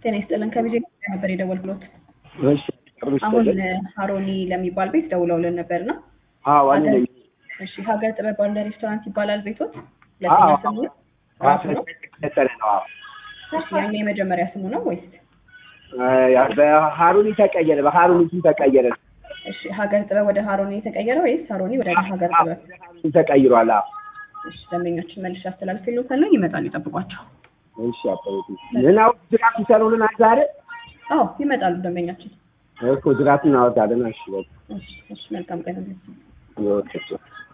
ጤና ይስጥልን ከቢዜ ነበር የደወልኩሎት። እሺ ቅርብ አሁን ይስጥልኝ። ሀሮኒ ለሚባል ቤት ደውለውልን ነበር ነው። አዎ እኔ ነኝ። እሺ ሀገር ጥበብ ባለ ሬስቶራንት ይባላል ቤቶት። አዎ። ሁለተኛ ስሙ ራሱ ነው። ተሰለ ነው። አዎ እሺ ያኛው የመጀመሪያ ስሙ ነው ወይስ? ያ በሀሩኒ ተቀየረ። በሀሩኒ ስም ተቀየረ። እሺ ሀገር ጥበብ ወደ ሀሮኒ የተቀየረ ወይስ ሀሮኒ ወደ ሀገር ጥበብ? ስም ተቀይሯል። አዎ እሺ ደንበኞችን መልሼ አስተላልፍልዎታለሁ። ይመጣሉ፣ ይጠብቋቸው። እሺ አባቴ ምን አሁን ድራፍት ይሰሩልናል ዛሬ አዎ ይመጣሉ ደንበኛችን። እኮ ድራፍት እናወጣለን። እሺ በቃ እሺ እሺ መልካም ቀን። ይወጣ